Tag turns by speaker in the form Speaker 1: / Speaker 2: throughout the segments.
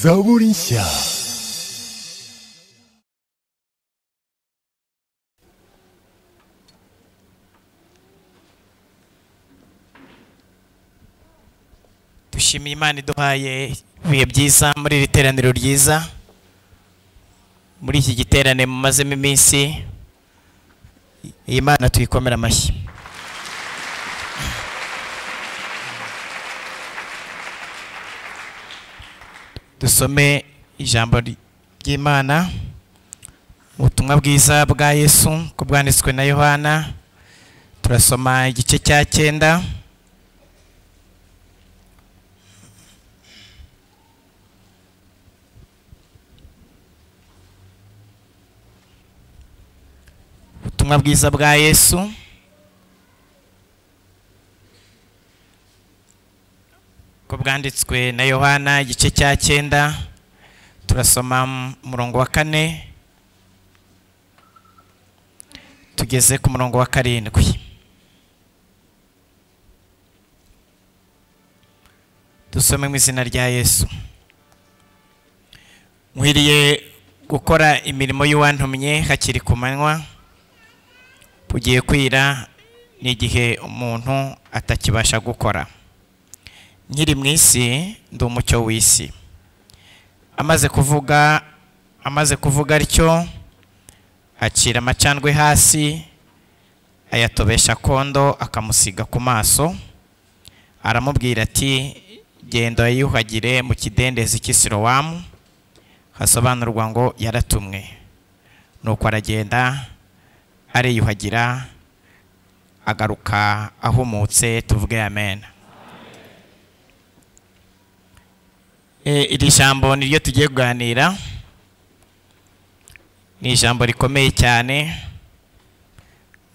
Speaker 1: Zaborinsia.
Speaker 2: dushimiye imana iduhaye ibihe byiza muri iri teraniro ryiza muri iki giterane mumazemo iminsi iyi mana tuyikomera amashyi dusome ijambo ry'imana ubutumwa bwiza bwa yesu ko bwanditswe na yohana turasoma igice cya cyenda ubutumwa bwiza bwa yesu ko bwanditswe na yohana igice cya cyenda turasoma mu- umurongo wa kane tugeze ku murongo wa karindwi dusome mu izina rya yesu nkwiriye gukora imirimo y'uwantumye hakiri ku manywa bugiye kwira ni igihe umuntu atakibasha gukora nkiri mu isi ndi umucyo w'isi amaze kuvuga amaze kuvuga atyo acira amacandwe hasi ayatobesha kondo akamusiga ku maso aramubwira ati genda yiyuhagire mu kidendezi cy'i sirowamu hasobanurwa ngo yaratumwe nuko aragenda ariyuhagira agaruka ahumutse tuvuge amen E, iri jambo niryo tugiye kuganira ni ijambo rikomeye cyane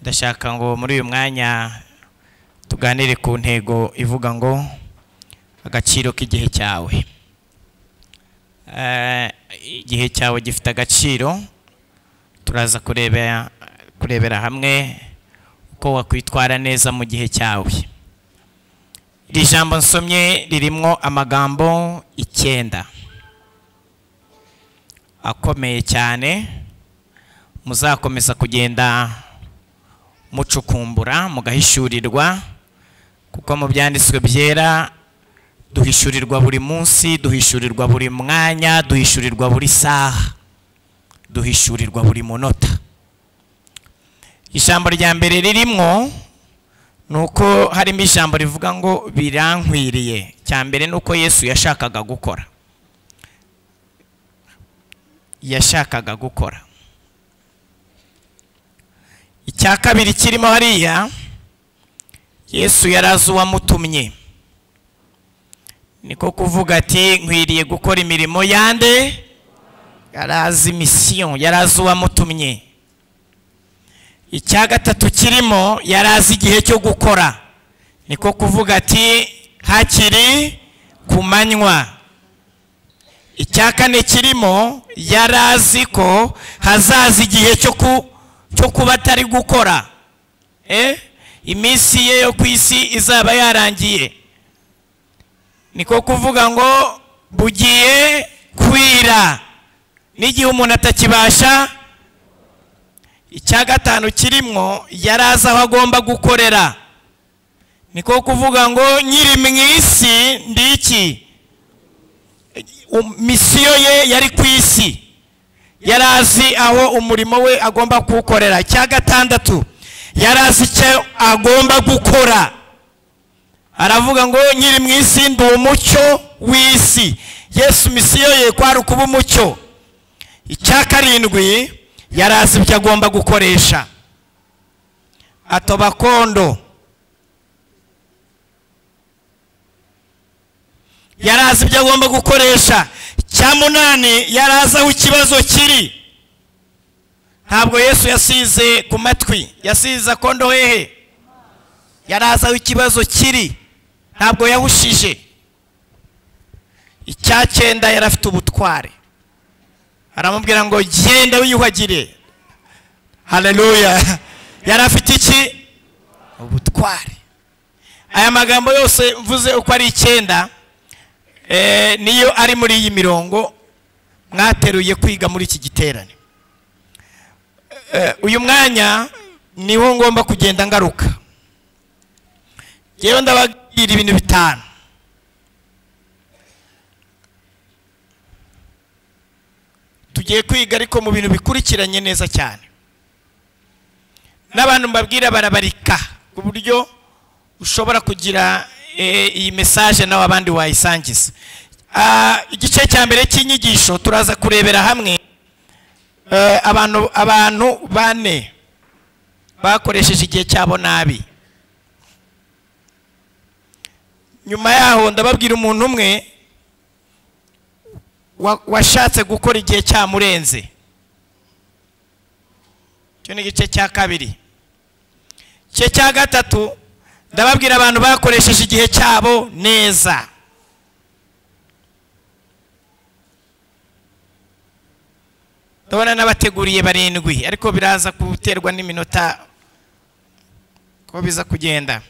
Speaker 2: ndashaka ngo muri uyu mwanya tuganire ku ntego ivuga ngo agaciro k'igihe cyawe Eh, igihe cyawe gifite agaciro turaza kurebera kurebera hamwe uko wakwitwara neza mu gihe cyawe iri jambo nsomye ririmo amagambo icyenda akomeye cyane muzakomeza kugenda mucukumbura mugahishurirwa kuko mu byanditswe byera duhishurirwa buri munsi duhishurirwa buri mwanya duhishurirwa buri saha duhishurirwa buri munota ijambo rya mbere ririmo ni uko harimo ijambo rivuga ngo birankwiriye cya mbere ni uko yesu yashakaga gukora yashakaga gukora icya kabiri kirimo hariya yesu yari azi uwamutumye niko kuvuga ati nkwiriye gukora imirimo yande yari azi misiyo yari azi uwamutumye icya gatatu kirimo yari azi igihe cyo gukora niko kuvuga ati hakiri ku manywa icya kane kirimo yari azi ko hazaza igihe cyo ku- cyo kuba atari gukora Eh? iminsi ye yo ku isi izaba yarangiye niko kuvuga ngo bugiye kwira n'igihe umuntu atakibasha icya gatanu kirimwo yari azi aho agomba gukorera niko kuvuga ngo nyiri mu isi ndi iki Um- misiyo ye yari ku isi yari azi aho umurimo we agomba kuwukorera icya gatandatu yari azi icyo agomba gukora aravuga ngo nyiri mu isi ndi umucyo w'isi yesu misiyo ye kwari ukuba umucyo icya karindwi yari azi ibyo agomba gukoresha atoba kondo yari azi ibyo agomba gukoresha icya munani yari azi aho ikibazo kiri ntabwo yesu yasize ku matwi yasize akondo hehe yari azi aho ikibazo kiri ntabwo yahushije icya cyenda yari afite ubutware aramubwira ngo genda wiyuhagire haleluya yari afite iki ubutware aya magambo yose mvuze uko ari icyenda Eh, niyo ari muri iyi mirongo mwateruye kwiga muri iki giterane Eh, uyu mwanya niho ngomba kugenda ngaruka ngewe ndababwira ibintu bitanu tugiye kwiga ariko mu bintu bikurikiranye neza cyane n'abantu mbabwira barabarika ku buryo ushobora kugira eh, iyi mesaje nawe abandi wayisangiza Ah, igice cya mbere cy'inyigisho turaza kurebera hamwe eh, abantu abantu bane bakoresheje igihe cyabo nabi nyuma yaho ndababwira umuntu umwe wa- washatse gukora igihe cyamurenze icyo ni igice cya kabiri igice cya gatatu ndababwira abantu bakoresheje igihe cyabo neza ndabona n'abateguriye barindwi ariko biraza guterwa n'iminota ko biza kugenda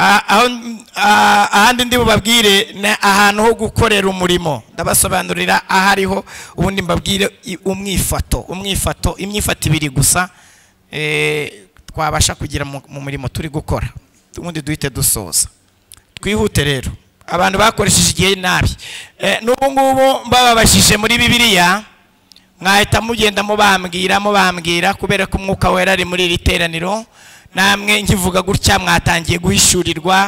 Speaker 2: Ah, aho ah, ahandi ndi bubabwire ni ahantu ho gukorera umurimo ndabasobanurira aho ariho ubundi mbabwire i- umwifato umwifato imyifato ibiri gusa eh, twabasha kugira mu mu murimo turi gukora ubundi duhite dusoza twihute rero abantu bakoresheje igihe nabi Eh, n'ubu ngubu mbababajije muri bibiliya mwahita mugenda mubambwira mubambwira kubera ko umwuka wera ari muri iri teraniro namwe nkivuga gutya mwatangiye guhishurirwa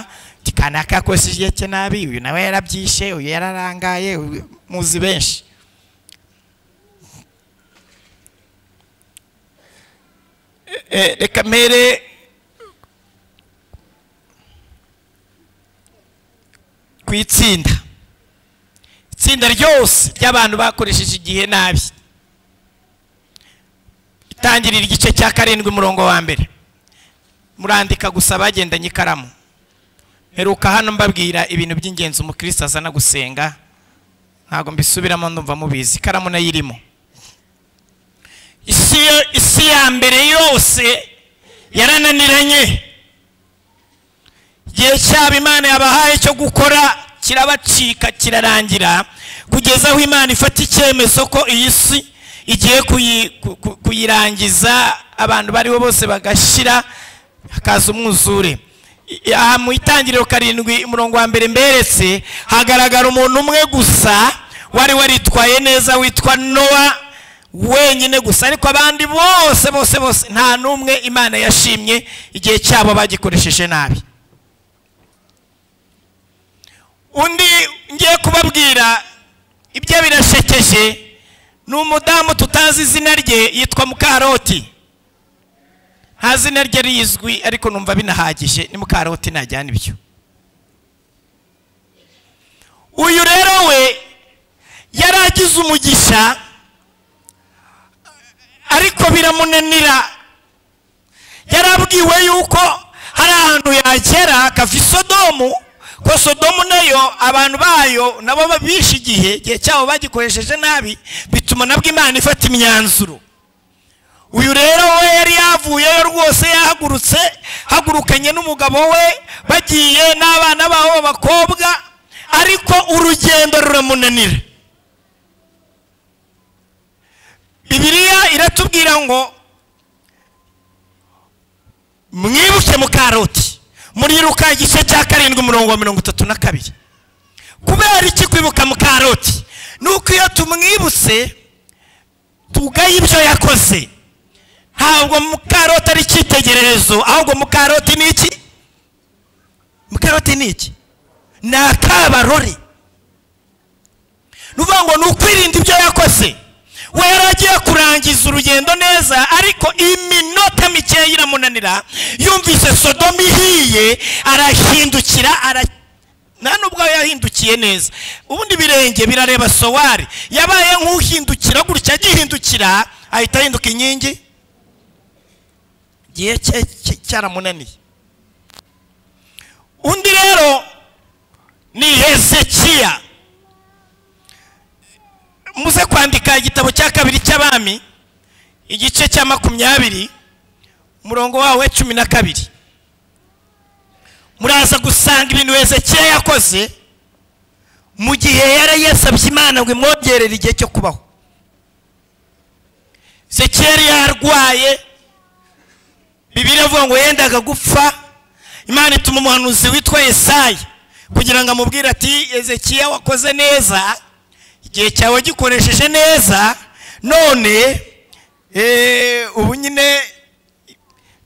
Speaker 2: ati kanaka yakoresheje igihe cye nabi uyu nawe yarabyishe uyu yararangaye uyu-" muzi benshi Eh, eh, reka mpere ku itsinda itsinda ryose ry'abantu bakoresheje igihe nabi itangirira igice cya karindwi umurongo wa mbere murandika gusa bagendanye ikaramu mperuka hano mbabwira ibintu by'ingenzi umukristo azana gusenga ntabwo mbisubiramo ndumva mubizi ikaramu nayo irimo isi yo- isi ya mbere yose yarananiranye igihe cyabo imana yabahaye cyo gukora kirabacika kirarangira kugeza aho imana ifata icyemezo ko iyi si igiye kuyi- ku- ku- kuyirangiza abantu bariho bose bagashira hakaza umwuzure I- aha mu itangiriro karindwi umurongo wa mbere mberetse hagaragara umuntu umwe gusa wari waritwaye neza witwa nowa wenyine gusa ariko abandi bose bose bose nta n'umwe imana yashimye igihe cyabo bagikoresheje nabi undi ngiye kubabwira ibyo birashekeje ni umudamu tutazi izina rye yitwa mukaroti nta zina rye rizwi ariko numva binahagije ni mukaroti najyana ibyo uyu rero we yari agize umugisha ariko biramunanira yarabwiwe yuko hari ahantu yagera akava i sodomu ko sodomu nayo abantu bayo nabo babishe igihe igihe cyabo bagikoresheje nabi bituma nabwo imana ifata imyanzuro uyu rero we yari yavuyeyo rwose yahagurutse hagurukanye n'umugabo we bagiye n'abana babo b'abakobwa ariko urugendo ruramunanira bibiliya iratubwira ngo mwibuke mukaroti muriruka igice cya karindwi umurongo wa mirongo itatu na kabiri kubera iki kwibuka mukaroti ni uko iyo tumwibutse tugaye ibyo yakoze ntabwo mukaroti ari icyitegererezo ahubwo mukaroti ni iki mukaroti ni iki ni akabarore ni ukuvuga ngo ni ukwirinda ibyo yakoze we yari agiye kurangiza urugendo neza ariko iminota mikeya iramunanira yumvise sodomu ihiye arahindukira ara nta nubwo yahindukiye neza ubundi ibirenge birareba sowari yabaye nk'uhindukira gutya agihindukira ahita ahinduka inkingi igihe cye cye- cyaramunaniye undi rero ni hezekiya muze kwandika igitabo cya kabiri cy'abami igice cya makumyabiri umurongo wawe cumi na kabiri muraza gusanga ibintu hezekiya yakoze mu gihe yari yasabye imana ngo imwongerere igihe cyo kubaho zekeri yarwaye bibiri avuga ngo yendaga gupfa imana ituma umuhanuzi witwa Yesaya kugira ngo amubwire ati ezekiya wakoze neza igihe cyawe gikoresheje neza none eh, ubu nyine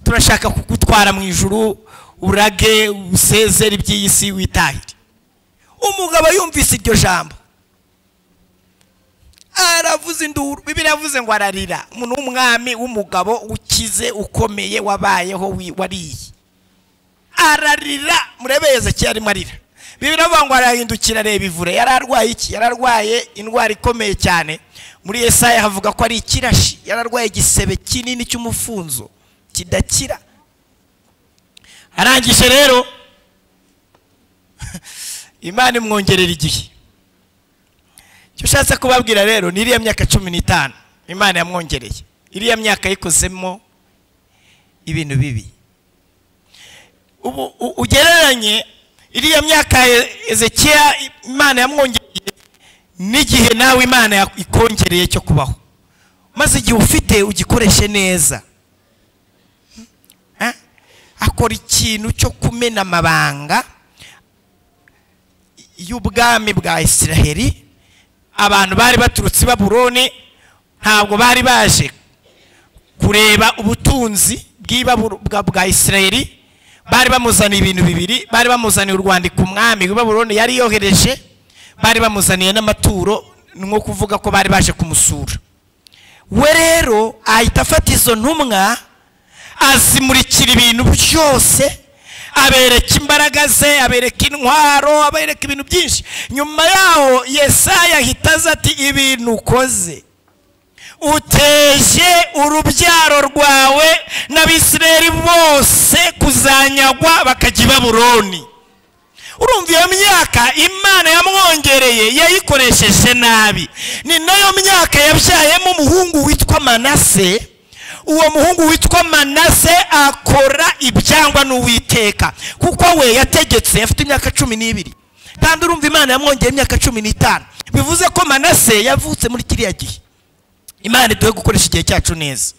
Speaker 2: turashaka kugutwara mu ijuru urage usezere iby'iyi si witahire umugabo yumvise iryo jambo aravuze induru bibiri yavuze ngo ararira umuntu w'umwami w'umugabo ukize ukomeye wabayeho wi- wariye ararira murebe yezekiya arimo arira bibiri avuga ngo arahindukira areba ivure yari arwaye iki yari arwaye indwara ikomeye cyane muri yesaya havuga ko ari ikirashi yari arwaye igisebe kinini cy'umufunzo kidakira arangije rero imana imwongerera igihe icyo ushatse kubabwira rero ni iriya myaka cumi n'itanu imana yamwongereye iriya myaka yikozemo ibintu bibi ubu u- ugereranye iriya myaka ya ezekiya imana yamwongereye n'igihe nawe imana ya- ikongereye cyo kubaho maze igihe ufite ugikoreshe neza Eh? akora ikintu cyo kumena amabanga y'ubwami bwa isiraheli abantu bari baturutse i baburoni ntabwo bari baje kureba ubutunzi bw'ibaburo- bwa- bwa isirayeli bari bamuzaniye ibintu bibiri bari bamuzaniye urwandiko umwami w'ibaburoni yari yohereje bari bamuzaniye n'amaturo ni nko kuvuga ko bari baje kumusura we rero ahita afata izo ntumwa azimurikira ibintu byose abereka imbaraga ze abereka intwaro abereka ibintu byinshi nyuma yaho yesaya ahita aza ati ibintu ukoze uteje urubyaro rwawe n'abisirayeli bose kuzanyagwa bakajya i baburoni urumva iyo myaka imana yamwongereye yayikoresheje nabi ni nayo myaka yabyayemo umuhungu witwa manase uwo muhungu witwa manase akora ibyangwa n'uwiteka kuko we yategetse afite imyaka cumi n'ibiri kandi urumva imana yamwongereye imyaka cumi n'itanu bivuze ko manase yavutse muri kiriya gihe imana iduhe gukoresha igihe cyacu neza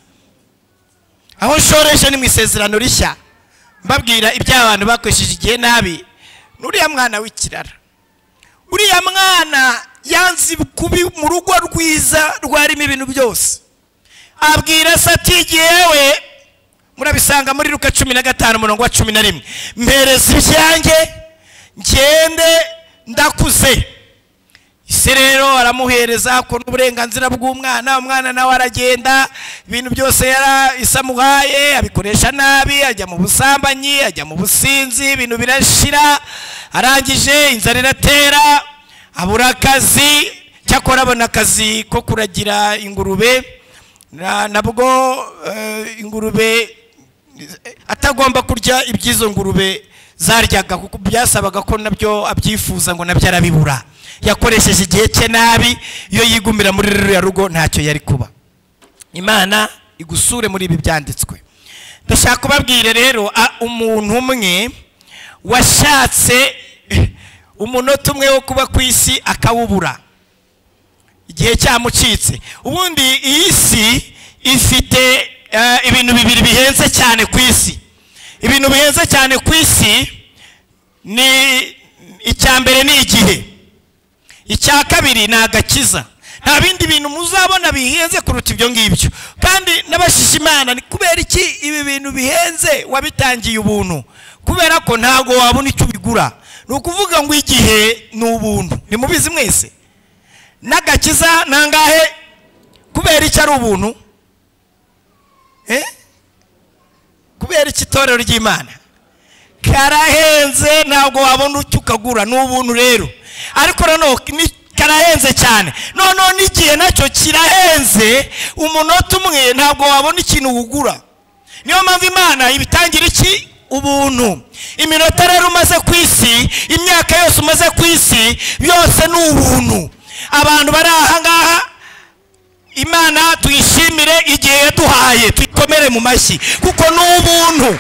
Speaker 2: aho nshoresha ni mu isezerano rishya mbabwira iby'abantu bakoresheje igihe nabi n'uriya mwana w'ikirara uriya mwana yanze kubi mu rugo rwiza rwarimo ibintu byose abwira se ati yewe murabisanga muri ruka cumi na gatanu umurongo wa cumi na rimwe mpereza ibyanjye ngende ndakuze ise rero aramuhereza akora uburenganzira bw'umwana umwana nawe aragenda ibintu byose yara isa amuhaye abikoresha nabi ajya mu busambanyi ajya mu businzi ibintu birashira arangije inzara iratera abura akazi cyakora abona akazi ko kuragira ingurube na- nabwo eh, ingurube atagomba kurya iby'izo ngurube zaryaga kuko byasabaga ko nabyo abyifuza ngo nabyo arabibura yakoresheje igihe cye nabi iyo yigumira muri ruriya rugo ntacyo yari kuba imana igusure muri ibi byanditswe ndashaka kubabwire rero a- umuntu umwe washatse umunota umwe wo kuba ku isi akawubura igihe cyamucitse ubundi iyi si ifite eh, ibintu bibiri bihenze cyane ku isi ibintu bihenze cyane ku isi ni icya mbere ni igihe icya kabiri ni agakiza nta bindi bintu muzabona bihenze kuruta ibyo ngibyo kandi n'abashisha imana ni kubera iki ibi bintu bihenze wabitangiye ubuntu kubera ko ntabwo wabona icyo ubigura ni ukuvuga ngo igihe ni ubuntu ni mubizi mwese n'agakiza nangahe kubera iki ari ubuntu Eh? kubera iki itorero ry'imana karahenze ntabwo wabona icyo ukagura ni ubuntu rero ariko noneho ni- karahenze cyane noneho n'igihe nacyo kirahenze umunota umwe ntabwo wabona ikintu wugura niyo mpamvu imana ibitangira iki ubuntu iminota rero umaze ku isi imyaka yose umaze ku isi yose ni ubuntu abantu bari aha ngaha imana tuyishimire igihe yaduhaye tuyikomere mu mashyi kuko ni ubuntu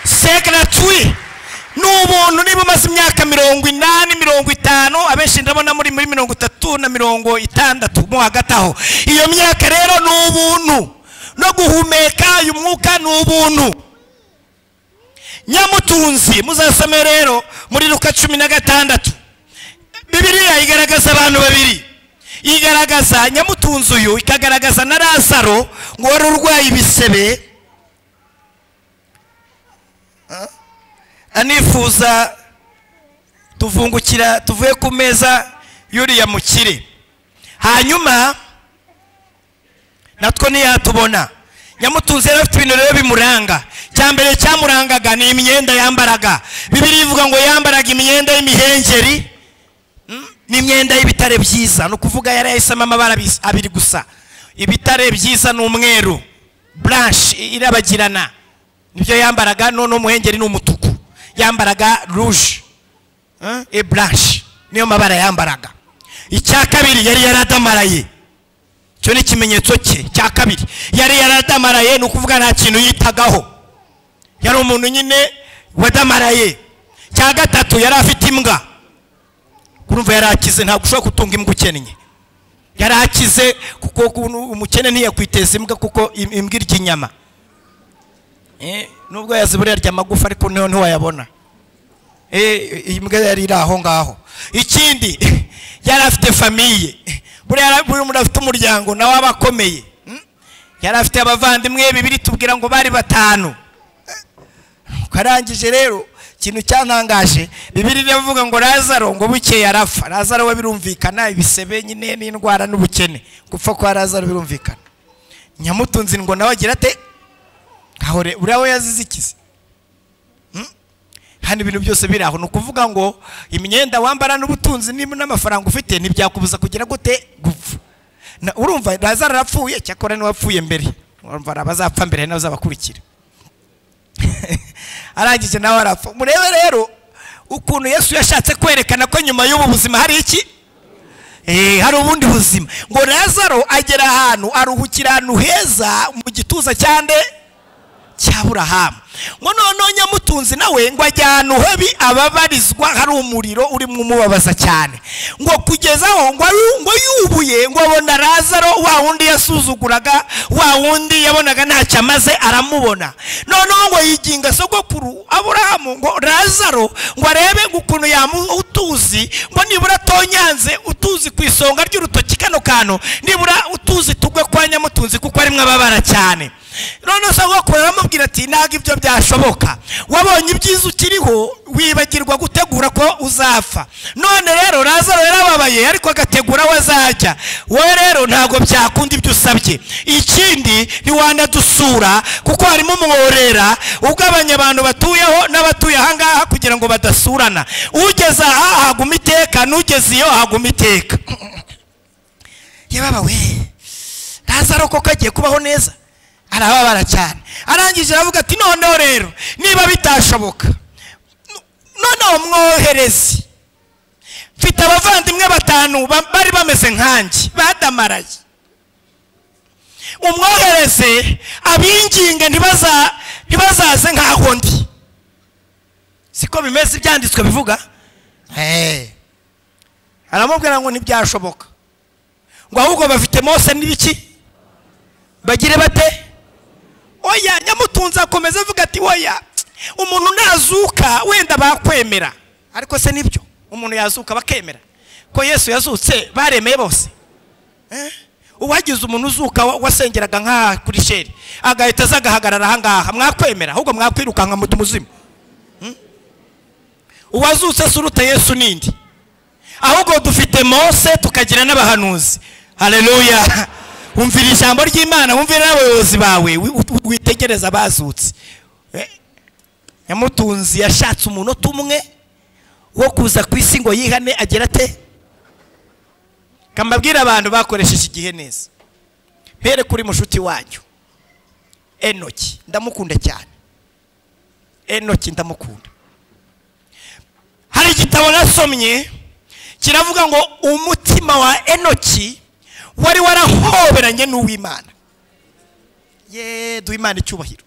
Speaker 2: sekara tuwi ni ubuntu niba umaze imyaka mirongo inani mirongo itanu abenshi ndabona muri muri mirongo itatu na mirongo itandatu mo hagati aho iyo myaka rero ni ubuntu no guhumeka uyu mwuka ni ubuntu nyamutunzi muzasome rero muri ruka cumi na gatandatu bibiriya igaragaza abantu babiri igaragaza nyamutunzi uyu ikagaragaza na lazaro ngo wari urwaye ibisebe anifuza tuvungukira tuvuye ku meza y'uriya mukire hanyuma natwo ntiyatubona nyamutunzi yari afite ibintu rero bimuranga cya mbere cyamurangaga ni imyenda yambaraga bibiri ivuga ngo yambaraga imyenda y'imihengeri n'imyenda y'ibitare byiza ni ukuvuga yari yahisemo amabara abis- abiri gusa ibitare byiza ni umweru buranshe irabagirana nibyo yambaraga none umuhengeri ni umutuku yambaraga ruje eh, e buranshe niyo mabara yambaraga icya kabiri yari yaradamaraye icyo ni ikimenyetso cye cya kabiri yari yaradamaraye ni ukuvuga nta kintu yitagaho yari umuntu nyine wadamaraye cya gatatu yari afite imbwa urumva yari akize ntabwo ushobora gutunga imbwa ukennye yari akize kuko ukuntu umukene ntiyakwiteza imbwa kuko im- imbwa irya inyama Eh, nubwo yazibura yarya amagufa ariko niho ntiwayabona Eh, iyi mbwa yari iri aho ngaho ikindi yari afite famiye buriya buri muntu afite umuryango nawe aba akomeye Mm? yari afite abavandimwe bibiri tubwira ngo bari batanu ukarangije rero ikintu cyantangaje bibiri avuga ngo lazaro ngo bukeye arapfa lazaro we birumvikana ibisebe nyine n'indwara n'ubukene gupfa kwa lazaro birumvikana nyamutunzi ngo nawe agira ate kahore uriya we yazize ikizi Hmm? hano ibintu byose biri aho ni ukuvuga ngo imyenda wambara n'ubutunzi niba n'amafaranga ufite ntibyakubuza kugira gute gupfa Na- urumva lazaro arapfuye cyakora n'uwapfuye mbere urumva hari abazapfa mbere hari n'abazabakurikira arangije nawe arapfa murebe rero ukuntu yesu yashatse kwerekana ko nyuma y'ubu buzima hari iki Eh, hari ubundi buzima ngo lazaro agera ahantu aruhukira ahantu heza mu gituza cyande cya burahamu ngo noneho nyamutunzi nawe ngo ajya ahantu habi ababarizwa hari umuriro urimo umubabaza cyane ngo kugeza aho ngo ayu- ngo yubuye ngo abona lazaro wa wundi yasuzuguraga wa wundi yabonaga ntacyo amaze aramubona noneho ngo yiginga sogokuru aburahamu ngo lazaro ngo arebe ngo ukuntu yamuha utuzi ngo nibura atonyanze utuzi ku isonga ry'urutoki kano kantu nibura utuzi tugwe kwa nyamutunzi kuko arimo ababara cyane noneho sogokuru aramubwira ati ntabwo ibyo byashoboka wabonye ibyiza ukiriho wibagirwa gutegura ko uzapfa none rero lazaro yarababaye ariko agategura aho azajya wowe rero ntabwo byakunda ibyo usabye ikindi ntiwanadusura kuko harimo umworera ugabanya abantu batuyeho n'abatuye ahangaha kugira ngo badasurana ugeze aha haguma iteka n'ugeze iyo haguma iteka yababawe lazaro koko agiye kubaho neza arababara cyane arangije aravuga ati noneho rero niba bitashoboka no- noneho mwohereze mfite abavandimwe batanu ba- bari bameze nkanjye badamaraye umwohereze abinginge ntibaza- ntibazaze nk'aho ndi siko bimeze ibyanditswe bivuga Eh. aramubwira ngo ntibyashoboka ngo ahubwo bafite mose n'ibiki bagire bate oya nyamutunzi akomeza avuga ati oya umuntu nazuka wenda bakwemera ariko se nibyo umuntu yazuka bakemera ko yesu yazutse baremeye bose Eh? uwagize umuntu uzuka wa- wasengeraga nk'aha kuri sheri agahita aza agahagarara ahangaha mwakwemera ahubwo mwakwirukanka muti umuzima Hmm? uwazutse se uruta yesu nindi ahubwo dufite mose tukagira n'abahanuzi hareruya wumvira ijambo ry'imana wumvira n'abayobozi bawe wi- u- u- witegereza abazutse Eh, nyamutunzi yashatse umunota umwe wo kuza ku isi ngo yihane agira ate kamabwira abantu bakoresheje igihe neza mpere kuri mushuti wanyu enoki ndamukunda cyane enoki ndamukunda hari igitabo nasomye kiravuga ngo umutima wa enoki wari warahoberanye n'uw'imana ye duha imana icyubahiro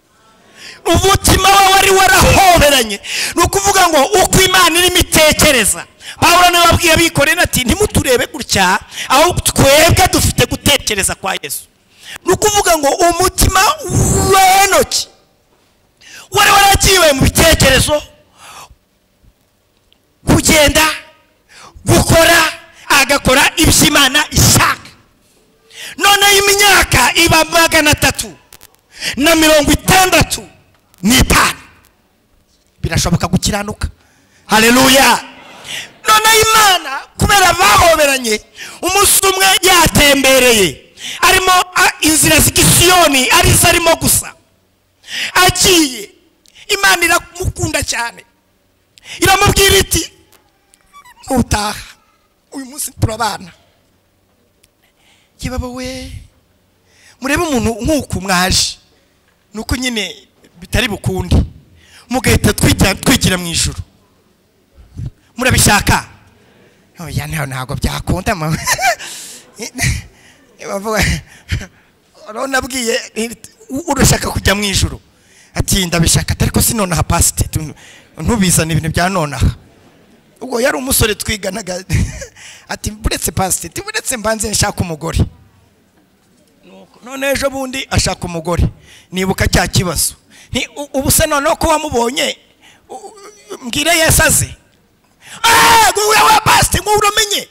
Speaker 2: umutima we wari warahoberanye ni ukuvuga ngo uko imana irimo itekereza pawulo niwe wabwiye abikorera ati ntimuturebe gutya aho twebwe dufite gutekereza kwa yesu ni ukuvuga ngo umutima w'enoki wari waragiwe mu bitekerezo kugenda gukora agakora ibyo imana ishaka noneho imyaka iba magana atatu na mirongo itandatu n'itanu birashoboka gukiranuka hareruya noneho imana kubera bahoberanye umunsi umwe yatembereye arimo a- inzira z'igisiyoni arizo arimo gusa agiye imana iramukunda cyane iramubwira iti nutaha uyu munsi turabana yebaba we murebe umuntu nk'uku mwaje ni uko nyine bitari bukunde mugahita twita- twigira mu ijoro murabishaka oya ntago ntabwo byakunda mama bavuga urabona abwiye urashaka kujya mu ijoro ati ndabishaka ariko si nonaha pasite ntubizane ibintu bya nonaha ubwo yari umusore twiganaga ati buretse pasite buretse mbanze nshaka umugore Nuko, none ejo bundi ashaka umugore nibuka cya kibazo Nti, u- ubu se noneho ko wamubonye u- u- mbwire yesu aze eee nguyu wa pasite nguyu uramenye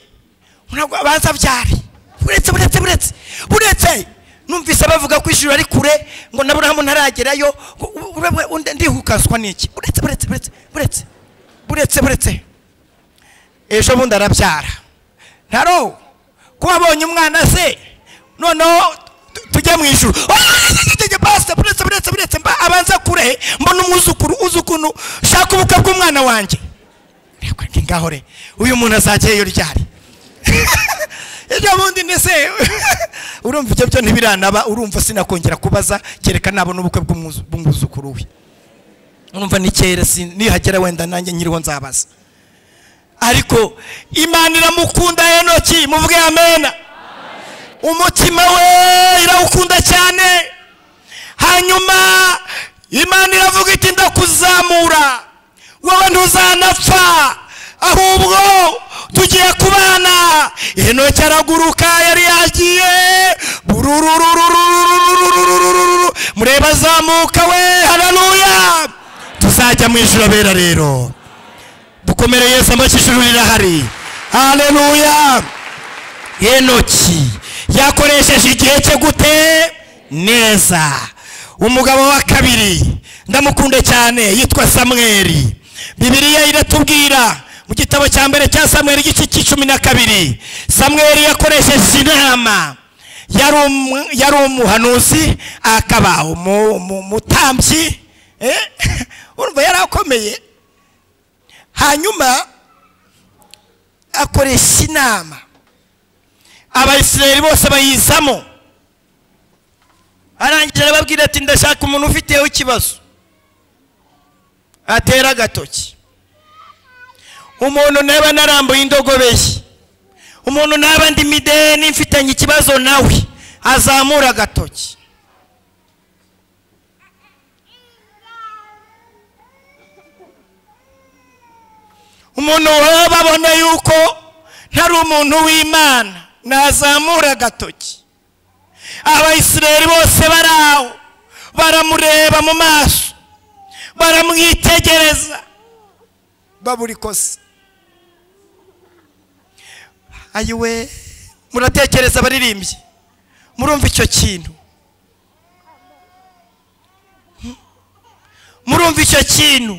Speaker 2: ntabwo abanza byari buretse buretse buretse buretse numvise bavuga ko ijuru ari kure ngo naburahamu ntaragerayo ngo u- u- urabe- undi- ndihukazwa n'iki buretse buretse buretse buretse buretse buretse ejo bundi arabyara ntaro ko wabonye umwana se noneho tu- tujya mu ijuru Oya, pastor, buretse buretse buretse mba abanza kure mbona umwuzukuru uzi ukuntu shaka ubukwe bw'umwana wanjye Reka ndi ngaho re uyu muntu azajyayo ryari ejo bundi ndetse urumva ibyo byo ntibiranaba urumva sinakongera kubaza kereka nabona ubukwe bw'umwuzu- bw'umwuzukuru we urumva ni kera sin- nihagera wenda nanjye nyiriho nzabaza ariko imana iramukunda enoki muvuge amena umutima we irawukunda cyane hanyuma imana iravuga iti ndakuzamura wowe ntuzanapfa ahubwo tugiye kubana enoki araguruka yari yagiye burururururururururururu mureba azamuka we hararuya tuzajya mu ijoro bera rero dukomere yesu amashyi ijuru rirahari haleluya enoki yakoresheje igihe cye gute neza umugabo wa kabiri ndamukunda cyane yitwa samweri bibiliya iratubwira mu gitabo cya mbere cya samweri igice cy'icumi na kabiri samweri yakoresheje inama yari umu- yari umuhanuzi akaba umu- umu- umutambyi eh? urumva yari akomeye hanyuma akoresha inama abayisirayeli bose bayizamo arangije arababwira ati ndashaka umuntu ufiteho ikibazo atera agatoki umuntu naba narambuye indogobe ye umuntu naba ndi mideni mfitanye ikibazo nawe azamura agatoki umuntu wowe babona yuko ntari umuntu w'imana nazamura agatoki abayisirayeli bose bari aho baramureba mu maso baramwitegereza babura ikosa ayiwe muratekereza abaririmbyi murumva icyo kintu Hmm? murumva icyo kintu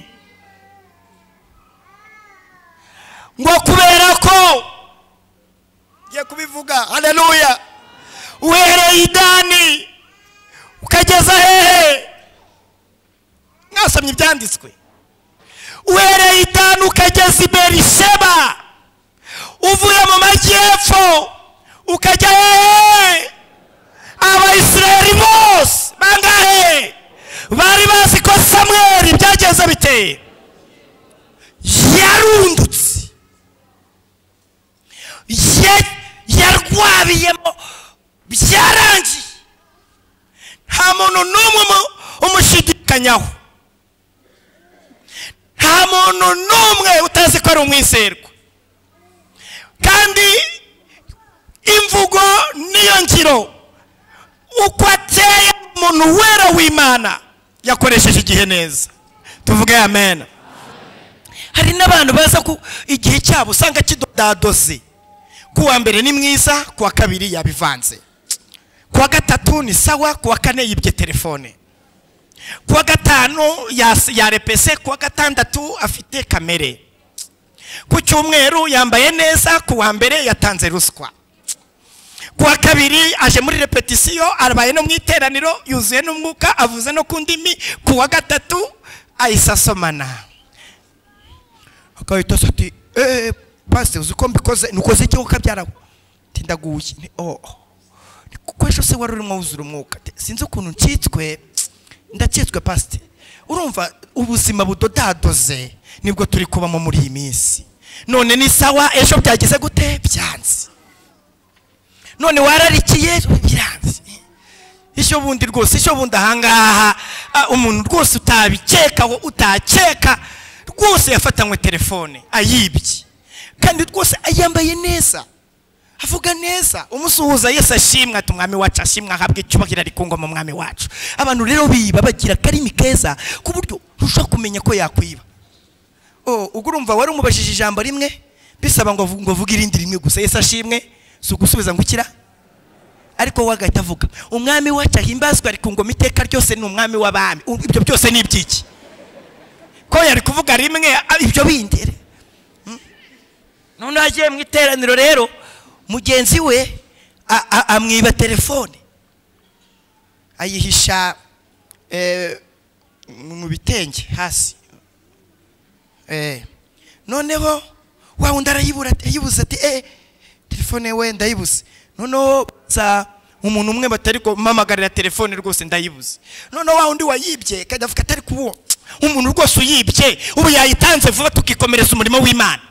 Speaker 2: ngo kubera ko ngiye kubivuga haleluya uhereye idani ukageza hehe mwasomye ibyanditswe uhereye idani ukageza i berisheba uvuye mu majyepfo ukajya hehe abayisirayeli bose bangahe bari bazi ko samweri byageze biteye yarundutse ye- yarwabiyemo byarangije nta muntu n'umwe umu- umushidikanya bakamukanyaho nta muntu n'umwe utazi ko ari umwiserwa kandi imvugo niyo ngiro uko ateye umuntu wera w'imana yakoresheje igihe neza tuvuge amen hari n'abantu baza ko igihe cyabo usanga kidodadoze ku wa mbere ni mwiza ku wa kabiri yabivanze ku wa gatatu ni sawa ku wa kane yibye telefone ku wa gatanu yas- yarepese ku wa gatandatu afite kamere ku cyumweru yambaye neza ku wa mbere yatanze ruswa ku wa kabiri aje muri repetisiyo arabaye no mu iteraniro yuzuye n'umwuka avuze no ku ndimi ku wa gatatu ahise asomana akahita asa ati eee pasite uzi ko mbikoze nukoze iki kuko byarawe tindaguye ni oh ni kuko ejo se wari urimo wuzura umwuka Ati, sinzi ukuntu ncitswe ndacyitswe pasite urumva ubuzima budodadoze nibwo turi kubamo muri iyi minsi none ni sawa ejo byagize gute byanze none wararikiye biranze ishyo bundi rwose ishyo bundi ahangaha ah, umuntu rwose utabikekaho utakeka rwose yafatanywe telefone ayibye kandi rwose ayambaye neza avuga neza umusuhuza yesu ashimwe ati umwami wacu ashimwe ahabwe icyubahiro ari ku ngoma umwami wacu abantu rero biba bagira akarimi keza ku buryo ntushobora kumenya ko yakwiba oh, ubwo urumva wari umubajije ijambo rimwe bisaba ngo avu- ngo avuge irindi rimwe gusa yesu ashimwe si ugusubiza ngo ukira ariko we agahita avuga umwami wacu ahimbazwa ari ku ngoma iteka ryose ni umwami w'abami U- ibyo byose ni iby'iki ko yari kuvuga rimwe a- ibyo bindi re. Mm. none agiye mu iteraniro rero mugenzi we a- a- amwiba telefone ayihisha eh, mu bitenge hasi Eh. noneho wa wundi arayibura ati- ayibuze ati eh telefone we ndayibuze noneho za umuntu umwe batari kumamagarira telefone rwose ndayibuze noneho wa wundi wayibye kandi avuga atari kuwo umuntu rwose uyibye ubu yayitanze vuba tukikomereza umurimo w'imana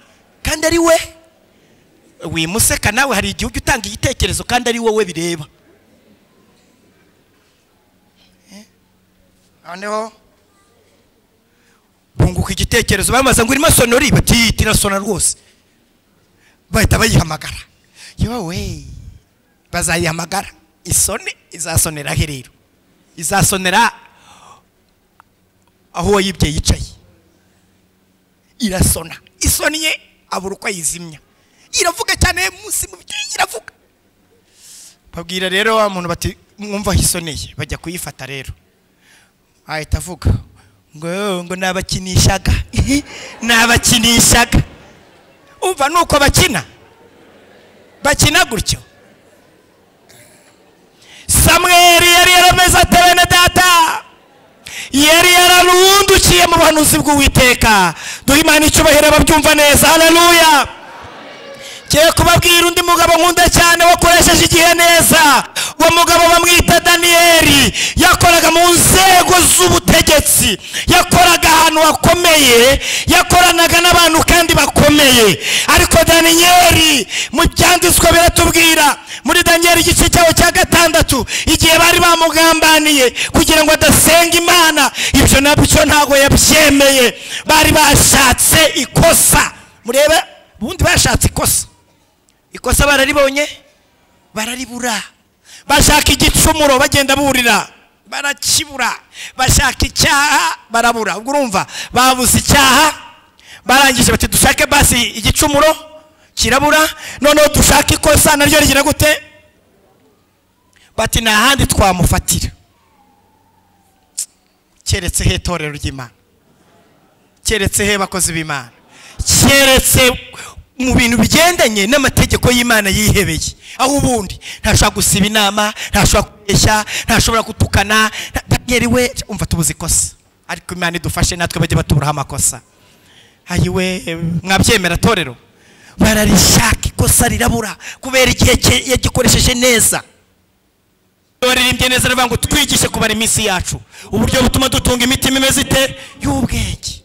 Speaker 2: kandi ari we wimuseka nawe hari igihugu utanga igitekerezo kandi ari wowe bireba Eh. noneho bunguka igitekerezo bamaze ngo irimo sonori bati tirasona rwose bahita bayihamagara yowe bazayihamagara isone izasonera he rero izasonera aho wayibye yicaye irasona isoni ye abura uko ayizimya iravuga cyane munsi mu byinshi iravuga babwira rero wa muntu bati mwumva aho isoneye bajya kuyifata rero ahita avuga ngo ngo nabakinishaga nabakinishaga umva nuko bakina bakina gutyo samweri yari yarameze ate bene data yari yararundukiye mu buhanuzi bw'uwiteka duhe imana icyubahiro ababyumva neza hararuya Ngiye kubabwira undi mugabo nkunda cyane wakoresheje igihe neza uwo mugabo bamwita daniyeli yakoraga mu nzego z'ubutegetsi yakoraga ahantu hakomeye yakoranaga n'abantu kandi bakomeye ariko daniyeli mu byanditswe biratubwira muri daniyeli igice cyawo cya gatandatu igihe bari bamugambaniye kugira ngo adasenga imana ibyo nabyo ntabwo yabyemeye bari bashatse ikosa murebe ubundi bashatse ikosa ikosa bararibonye bararibura bashaka igicumuro bagenda burira barakibura bashaka icyaha barabura ubwo urumva babuze icyaha barangije bati dushake basi igicumuro kirabura noneho dushake ikosa naryo rigira gute bati nta handi twamufatira keretse he itorero ry'imana keretse he bakozi b'imana keretse mu bintu bigendanye n'amategeko y'imana yihebeye aho ubundi ntashobora gusiba inama ntashobora kubeshya ntashobora gutukana nta- Daniel we umva tubuze ikosa ariko imana idufashe natwe bajye batuburaho amakosa ayiwe mwabyemera torero bararishaka ikosa rirabura kubera igihe cye yagikoresheje neza baririmbye neza aravuga ngo twigishe kubara iminsi yacu uburyo butuma dutunga imitima imeze ite y'ubwenge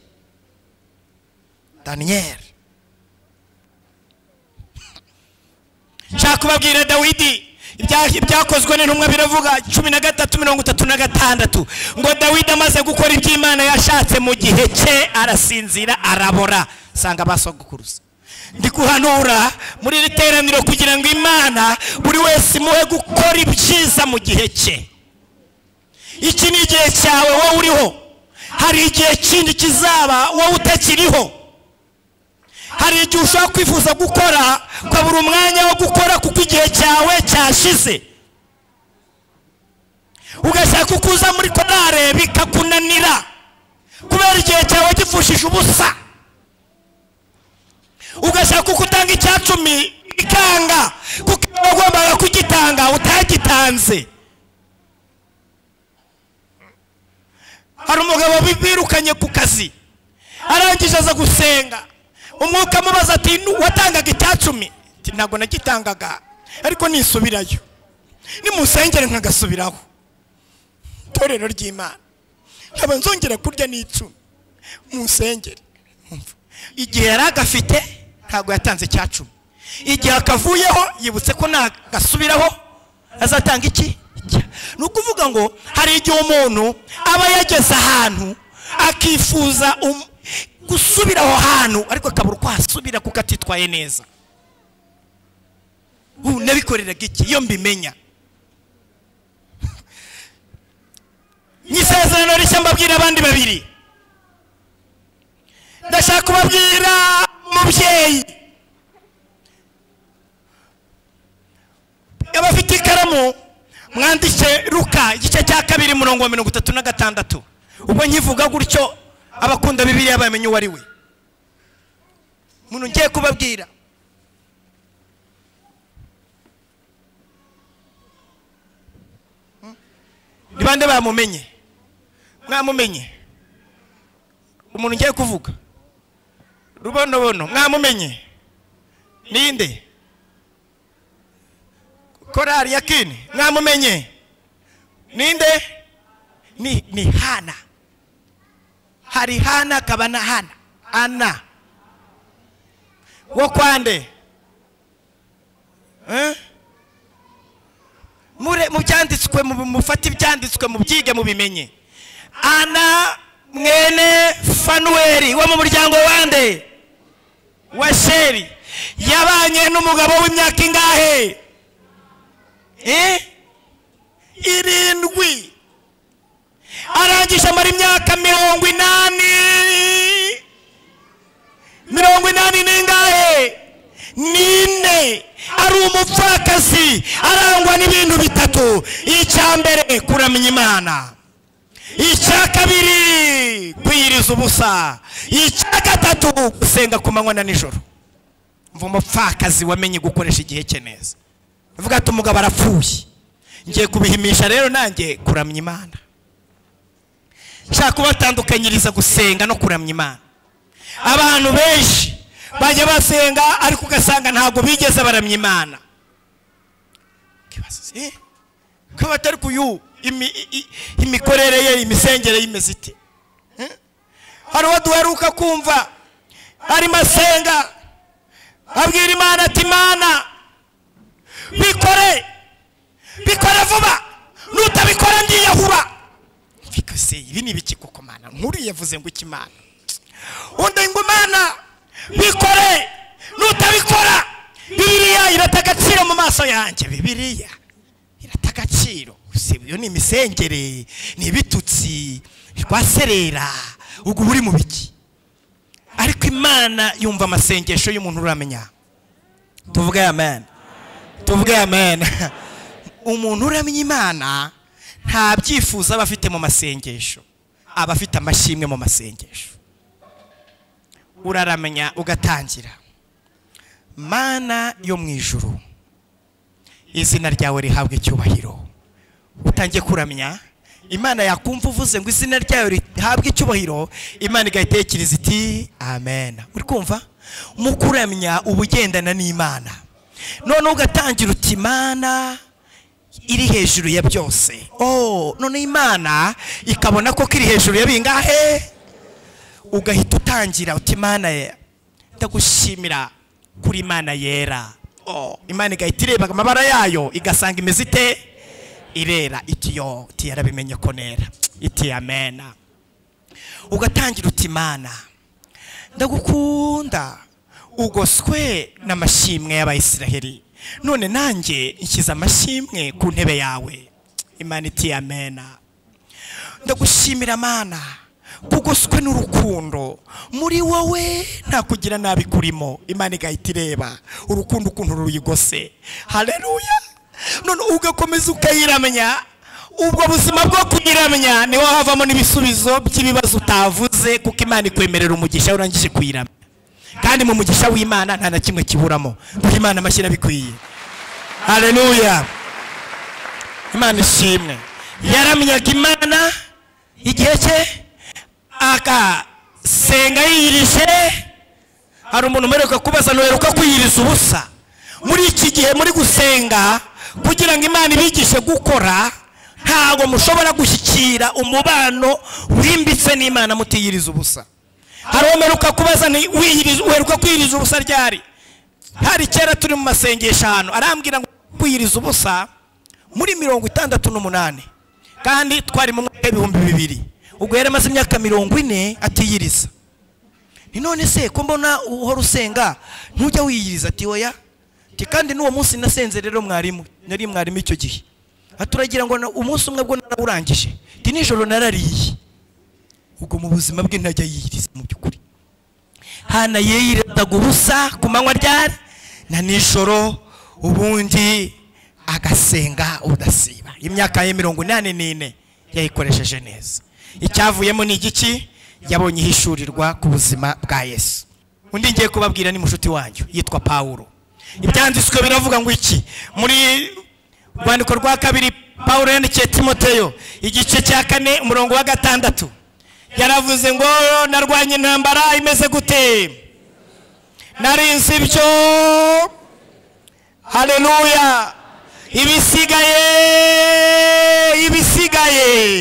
Speaker 2: daniyeli nshaka kubabwira dawidi Ibya- ibyakozwe n'intumwa biravuga cumi na gatatu mirongo itatu na gatandatu ngo dawidi amaze gukora ibyo imana yashatse mu gihe cye arasinzira arabora sanga abasogokuruza ndi guhanura muri iri teraniro kugira ngo imana buri wese imuhe gukora ibyiza mu gihe cye iki ni igihe cyawe wowe uriho hari igihe kindi kizaba wowe utakiriho hari igihe ushobora kwifuza gukora ukabura umwanya wo gukora kuko igihe cyawe cyashize ugashaka uko uza muri korare bikakunanira kubera igihe cyawe gipfushije ubusa ugashaka uko utanga icya cumi bikanga kuko iyo wagombaga kugitanga utagitanze hari umugabo bi- birukanye ku kazi arangije aza gusenga umwuka amubaza ati "Nu- watangaga icya cumi Ati, ntabwo nagitangaga ariko nisubirayo nimusengere nkagasubiraho itorero ry'imana nkaba nzongera kurya n'icumi musengere Umva, igihe yari agafite ntabwo yatanze icya cumi igihe akavuyeho yibutse ko nagasubiraho azatanga iki Icya- ni ukuvuga ngo hari igihe umuntu aba yageze ahantu akifuza um- gusubira aho hantu ariko akabura uko ahasubira kuko atitwaye neza ubu nabikoreraga iki iyo mbimenya nyisezerano rishya mbabwira abandi babiri ndashaka kubabwira umubyeyi abafite ikaramu mwandike ruka igice cya kabiri murongo wa mirongo itatu na gatandatu ubwo nkivuga gutyo abakunda bibiriya bamenya uwo ari we umuntu ngiye kubabwira ni bande bamumenye mwamumenye umuntu ngiye kuvuga rubonobono mwamumenye ninde korari yakini mwamumenye ninde ni ni hana hari hana akaba na hana ana wo kwande Eh? mure mu byanditswe mu mufate ibyanditswe mu byige mu bimenye ana mwene fanuweli wo mu muryango wande wa sheri yabanye n'umugabo w'imyaka ingahe Eh? irindwi arangije amara imyaka mirongo inani mirongo inani n'ingahe n'ine ari umupfakazi arangwa n'ibintu bitatu icya mbere kuramya imana icya kabiri kwiyiriza ubusa icya gatatu gusenga ku manywa na nijoro mva umupfakazi wamenye gukoresha igihe cye neza avuga ati umugabo arapfuye ngiye kubihimisha rero nanjye kuramya imana nshaka kubatandukanyiriza gusenga no kuramya imana abantu benshi bajya basenga ariko ugasanga ntabwo bigeze baramya imana Ikibazo, eh? ko batari kuyu imi- i- i- imikorere ye imisengere y'imeze ite Eh? hari uwo duheruka kumva arimo asenga abwira imana ati imana bikore bikore vuba nutabikora ndiyahuba bikose ibi ni ibiki koko mana nkuru yavuze ngo iki mana undi ngo mana bikore nutabikora bibiliya irata agaciro mu maso yanjye bibiliya irata agaciro gusa iyo ni imisengere ni ibitutsi ni rwaserera ubwo uba uri mu biki ariko imana yumva amasengesho y'umuntu uramenya tuvuge amen tuvuge amen umuntu uramya imana nta byifuzo aba afite mu masengesho aba afite amashimwe mu masengesho uraramenya ugatangira mana yo mu ijuru izina ryawe rihabwa icyubahiro utangiye kuramya imana yakumva uvuze ngo izina ryayo rihabwe icyubahiro imana igahita itekereza iti amen uri kumva mu kuramya uba ugendana n'imana none ugatangira uti imana iri hejuru ya byose oh none imana ikabona ko kiri hejuru ya bingahe ugahita utangira uti imana ye ndagushimira kuri imana yera oh, imana igahita ireba amabara yayo igasanga imeze ite irera iti yo iti yarabimenye ko nera iti amena ugatangira uti mana ndagukunda ugoswe n'amashimwe y'abayisiraheli none nanjye nshyize amashimwe ku ntebe yawe imana iti amena ndagushimira mana kugoswe n'urukundo muri wowe nta kugira nabi kurimo imana igahita ireba urukundo ukuntu ruyigose hareruya none ugakomeza ukayiramya ubwo buzima bwo kuyiramya niho havamo n'ibisubizo by'ibibazo utavuze kuko imana ikwemerera umugisha urangije kuyiramya kandi mu mugisha w'imana nta na kimwe kiburamo duha imana amashyi bikwiye hareruya imana ishimwe yaramyaga imana igihe cye agasenga yiyirije hari umuntu umeruka kubaza ntuheruka kwiyiriza ubusa muri iki gihe muri gusenga kugira ngo imana ibigishe gukora ntabwo mushobora gushyikira umubano wimbitse n'imana mutiyiriza ubusa hari umeruka kubaza uheruka kwiyiriza ubusa ryari hari kera turi mu masengesho ahantu arambwira ngo kwiyiriza ubusa muri mirongo itandatu n'umunani kandi twari mu mwaka w'ibihumbi bibiri ubwo yari amaze imyaka mirongo ine atiyiriza ni none se ko mbona uhora usenga ntujya wiyiriza ati oya ati kandi n'uwo munsi nasenze rero mwarimu nari mwarimu icyo gihe aturagira ngo umunsi umwe bwo narawurangije ati nijoro narariye ubwo mu buzima bwe ntajya yiyiriza mu by'ukuri hana yiyirataga ubusa ku manywa ryari na nijoro ubundi agasenga udasiba imyaka ye mirongo inani n'ine yayikoresheje neza icyavuyemo ni igiki yabonye ihishurirwa ku buzima bwa yesu undi ngiye kubabwira ni mushuti wanyu yitwa paul ibyanditswe biravuga ngo iki muri rwandiko rwa kabiri paul yandikiye timoteyo igice cya kane umurongo wa gatandatu yaravuze ngo narwanye intambara imeze gute narinze ibyo hareruya ibisigaye ibisigaye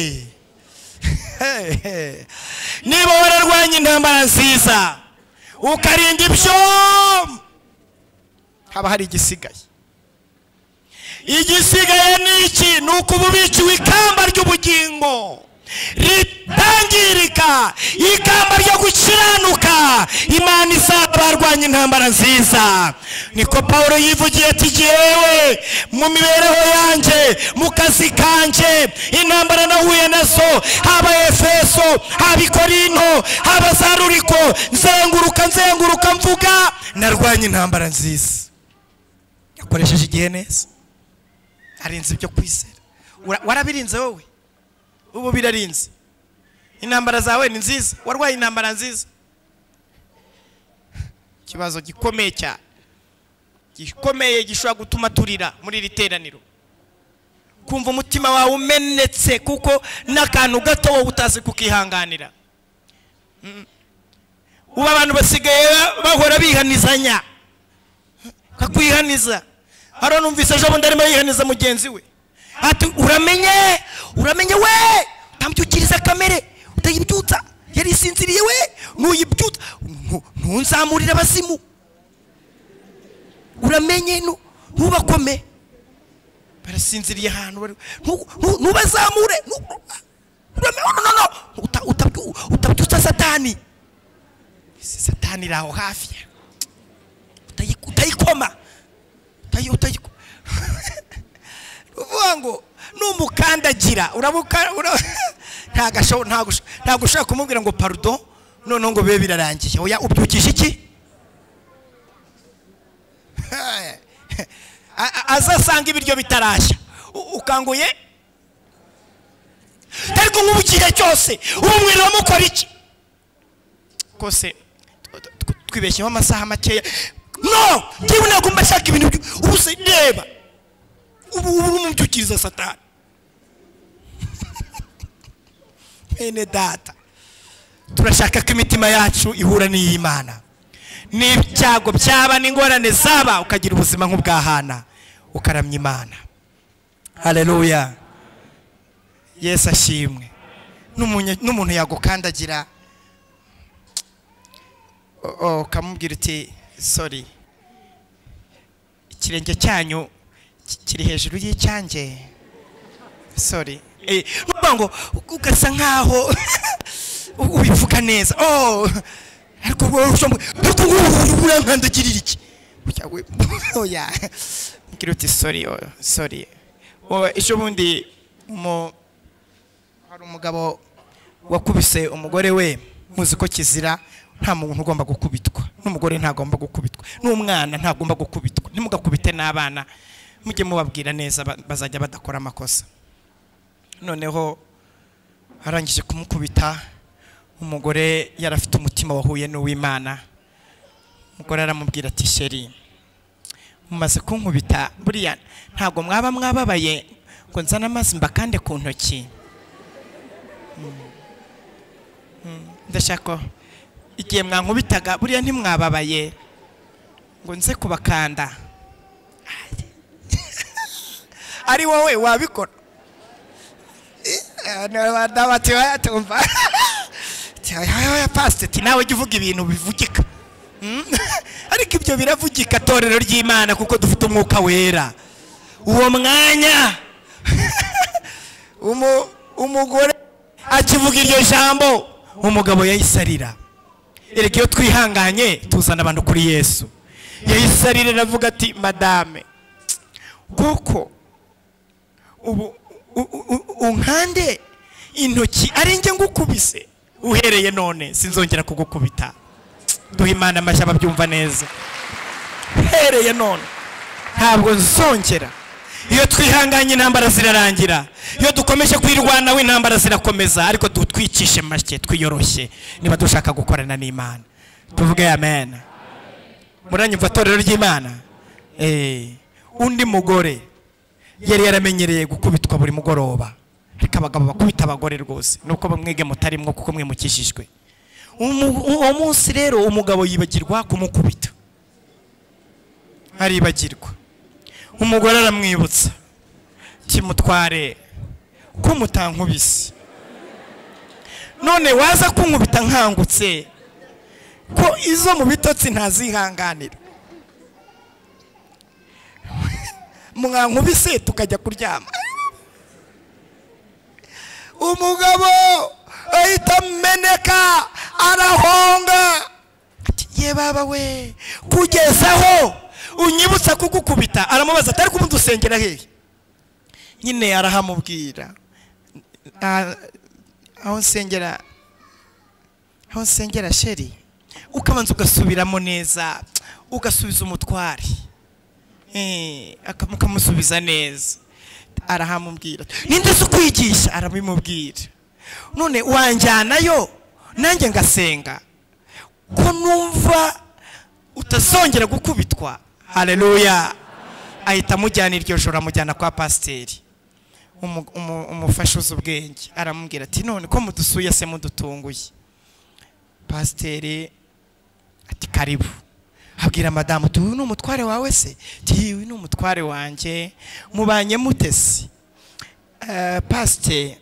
Speaker 2: niba wararwanya intambara nziza ukarinda ibyo haba hari igisigaye igisigaye ni iki ni uko uba ubiciwe ikamba ry'ubugingo ritangirika ikamba ryo gukiranuka imana izaba barwanya intambara nziza niko paul yivugiye ati jyewe mu mibereho yanjye mu kazi kanjye intambara nahuye nazo haba efeso haba ikorinto haba za ruriko nzenguruka nzenguruka mvuga narwanya intambara nziza yakoresheje igihe neza arinze ibyo kwizera warabirinze wowe ubu birarinze intambara zawe ni nziza warwaye intambara nziza ikibazo gikomeye cyane gikomeye gishobora gutuma turira muri iri teraniro kumva umutima wawe umenetse kuko n'akantu gato wowe utazi kukihanganira ubu abantu basigaye bahora bihanizanya kakwihaniza hariya numvise ejo bundi arimo yihaniza mugenzi we ati uramenye uramenye we utamubyukiriza kamere utayibyutsa yari isinziriye we nuyibyutsa ntunzamurire abazimu uramenye ntubakome barasinziriye ahantu ntubazamure utabyutsa satani satani iri aho hafi utayikoma utayikoma uvuga ngo numukandagira ntabwo ushobora kumubwira ngo parudo noneho ngo bibe birarangiye oya ubyukisha iki azasanga ibiryo bitarashya ukanguye ariko nk'ubu igihe cyose umubwira amukora iki rwose twibeshyeho amasaha makeya no ngewe ntabwo mba nshaka ibintu ubu se reba ubu ubu n'umubyukiriza satani bene data turashaka ko imitima yacu ihura n'iy'imana n'ibyago byaba n'ingorane zaba ukagira ubuzima nk'ubwahana ukaramya imana hareruya yesu ashimwe n'umuntu yagukandagira ukamubwira uti sori ikirenge cyanyu ki- kiri hejuru y'icyanjye sorry Eh, urumva ngo ugasa nkaho ubivuga neza oh ariko wowe usha ngo- ariko wowe urankandagirira iki Oya, we- oya mbwira uti sorry oh, sorry Wowe, ejo bundi mu hari umugabo wakubise umugore we muzi ko kizira nta muntu ugomba gukubitwa n'umugore ntagomba gukubitwa n'umwana ntagomba gukubitwa ntimugakubite n'abana mujye mubabwira neza ba- bazajya badakora amakosa noneho arangije kumukubita umugore yari afite umutima wahuye n'uw'imana umugore aramubwira ati sheri mumaze kunkubita buriya ntabwo mwaba mwababaye ngo nzane amazi mbakande ku ntoki ndashaka igihe mwankubitaga buriya ntimwababaye ngo nze kubakanda ari wowe wabikora tumva pasiteti nawe jya uvuga ibintu bivugika Mm? ariko ibyo biravugika torero ry'imana kuko dufite umwuka wera uwo mwanya umu- umugore akivuga iryo jambo umugabo yahise arira erega iyo twihanganye tuzana abantu kuri yesu yahise arira aravuga ati madame kuko ubu u- u- u- unkande intoki ari njye ngukubise uhereye none sinzongera kugukubita duha imana amashyi ababyumva neza uhereye none ntabwo nzongera iyo twihanganye intambara zirarangira iyo dukomeje kwirwanaho intambara zirakomeza ariko du- twicishe make twiyoroshye niba dushaka gukorana n'imana tuvuge amen muranyumva itorero ry'imana Eh, undi mugore yari yaramenyereye gukubitwa buri mugoroba ariko abagabo bakubita abagore rwose nuko bamwige mutarimwo kuko mwimukishijwe Umu- uwo munsi rero umugabo yibagirwa kumukubita aribagirwa umugore aramwibutsa kimutware ko mutankubise none waza kunkubita nkangutse ko izo mu bitotsi ntazihanganira mwankubise tukajya kuryama umugabo ahita ameneka arahonga Ati, ye baba we kugezaho unyibutsa kugukubita aramubaza atari kumudusengera hehe nyine arahamubwira "Ah, aho nsengera aho nsengera sheri ukabanza ugasubiramo neza ugasubiza umutware Eh, aka- mukamusubiza neza arahamubwira ati, ninde se ukwigisha arabimubwira none wanjyanayo nanjye ngasenga ko numva utazongera gukubitwa haleluya ahita amujyana iryo joro amujyana kwa pasiteri umu- umu- umufasha uzi ubwenge aramubwira ati none ko mudusuye se mudutunguye pasiteri ati karibu abwira madamu uti uyu ni umutware wawe se ati uyu ni umutware wanjye mubanye mutesi pasiteri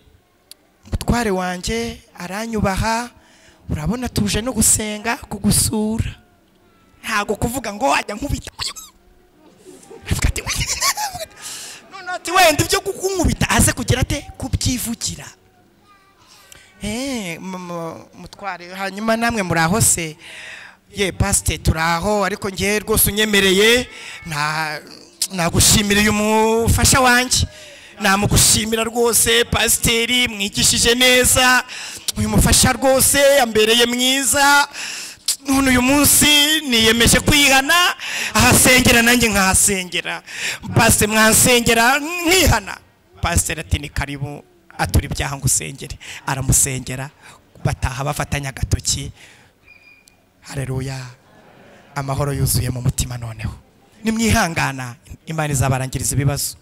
Speaker 2: umutware wanjye aranyubaha urabona tuje no gusenga kugusura ntabwo kuvuga ngo wajya nkubita Avuga ati, noneho ati wenda ibyo kukunkubita aze kugira ate kubyivugira Eh, mu- mu- mutware hanyuma namwe muri aho se ye pasite turi aho ariko ngewe rwose unyemereye nta- nagushimira uyu mufasha wanjye namugushimira rwose pasiteri mwigishije neza uyu mufasha rwose yambereye mwiza none uyu munsi niyemeje kwihana ahasengera nanjye nkahasengera pasite mwansengera nkihana pasiteri ati ni karibu atura ibyaha ngo usengere aramusengera bataha bafatanya agatoki hareruya amahoro yuzuye mu mutima noneho nimwihangana imana izabarangiriza ibibazo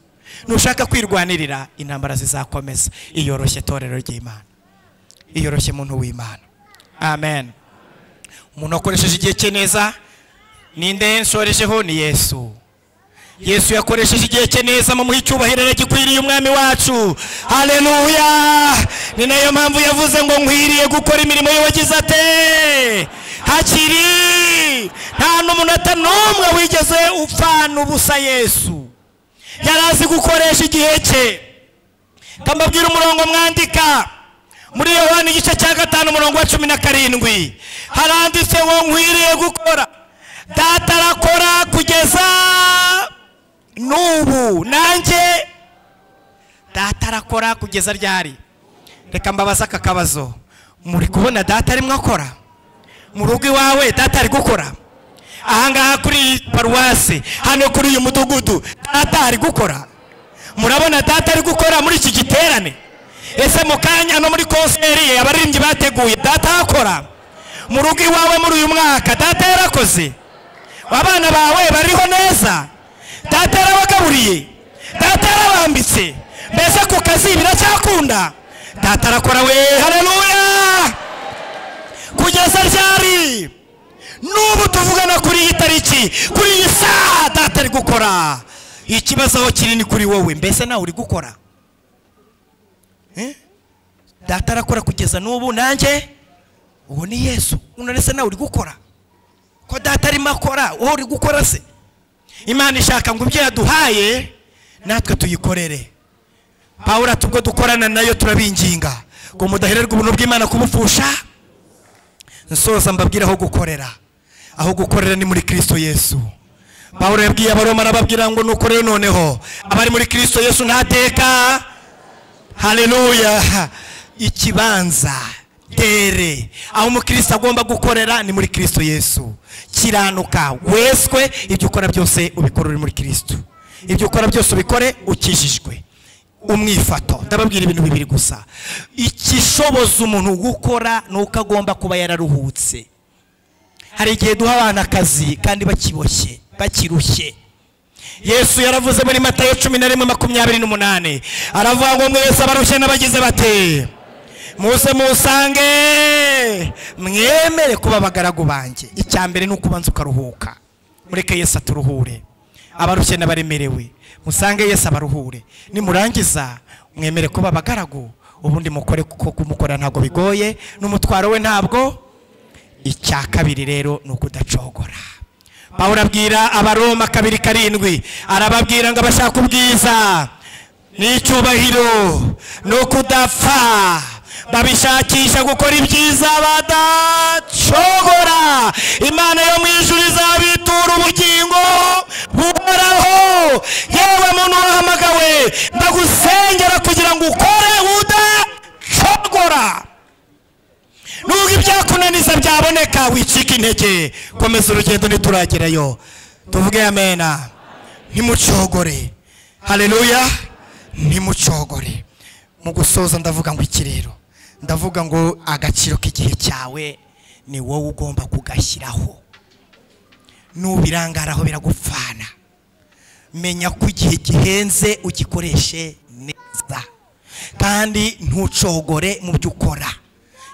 Speaker 2: nushaka kwirwanirira intambara zizakomeza iyoroshye torero ry'imana iyoroshye muntu w'imana amen umuntu wakoresheje igihe cye neza ninde nsorejeho ni yesu yesu yakoresheje igihe cye neza mu muha icyubahiro gikwiriye umwami wacu haleluya ni nayo mpamvu yavuze ngo nkwiriye gukora imirimo y'uwagize ate hakiri nta n'umunota n'umwe wigeze upfana ubusa yesu yari azi gukoresha igihe cye kamubwira umurongo mwandika muri yohani igice cya gatanu umurongo wa cumi na karindwi haranditse ngo nkwiriye gukora data arakora kugeza n'ubu nanjye data arakora kugeza ryari reka mbabaze aka kabazo muri kubona data arimo akora mu rugo iwawe data ari gukora ahangaha kuri iyi paruwasi hano kuri uyu mudugudu data ari gukora murabona data ari gukora muri iki giterane ese mu kanya no muri konseri ye abaririmbyi bateguye data arakora mu rugo iwawe muri uyu mwaka data yarakoze abana bawe bariho neza data yarabagaburiye data yarabambitse mbese ku kazi biracyakunda data arakora we hararuya kugeza ryari n'ubu tuvugana kuri iyi tariki kuri iyi saha data ari gukora ikibazo aho kinini kuri wowe mbese nawe uri gukora Eh? data arakora kugeza n'ubu nanjye uwo ni yesu unarese nawe uri gukora ko data arimo akora wowe uri gukora se imana ishaka ngo ibyo yaduhaye natwe tuyikorere pawura tubwo dukorana nayo turabinginga ngo mudahererwe ubuntu bw'imana kubupfusha nsoza mbabwira aho gukorera aho gukorera ni muri kirisito yesu pawuro yabwiye abaroma arababwira ngo nuko rero noneho abari muri kirisito yesu ntateka haleluya ikibanza tere aho umukristo agomba gukorera ni muri kirisito yesu kiranuka weswe ibyo ukora byose ubikora uri muri kirisito ibyo ukora byose ubikore ukijijwe umwifato ndababwira ibintu bibiri gusa ikishoboza umuntu gukora ni uko agomba kuba yararuhutse hari igihe duha abana akazi kandi bakiboshye bakirushye yesu yaravuze muri matayo cumi na rimwe makumyabiri n'umunani aravuga ngo mwese abarushye n'abagize bate muze musange mwemere kuba abagaragu banjye icya mbere ni ukubanza ukaruhuka mureke yesu aturuhure abarushye n'abaremerewe musange yesu abaruhure nimurangiza mwemere kuba abagaragu ubundi mukore kuko kumukora ntabwo bigoye n'umutwaro we ntabwo icya kabiri rero ni ukudacogora pawulo abwira abaroma kabiri karindwi arababwira ngo abashaka ubwiza n'icyubahiro ni ukudapfa babishakisha gukora ibyiza badacogora imana yo mu ijuru izabitura ubugingo buhoraho yewe muntu wahamagawe ndagusengera kugira ngo ukore udacogora nubwo ibyakunaniza byaboneka wicika intege komeza urugendo ntituragerayo tuvuge amena ntimucogore hareruya ntimucogore mu gusoza ndavuga ngo ikirero ndavuga ngo agaciro k'igihe cyawe ni wowe ugomba kugashyiraho n'ubirangaraho biragupfana menya ko igihe gihenze ugikoreshe neza kandi ntucogore mu byo ukora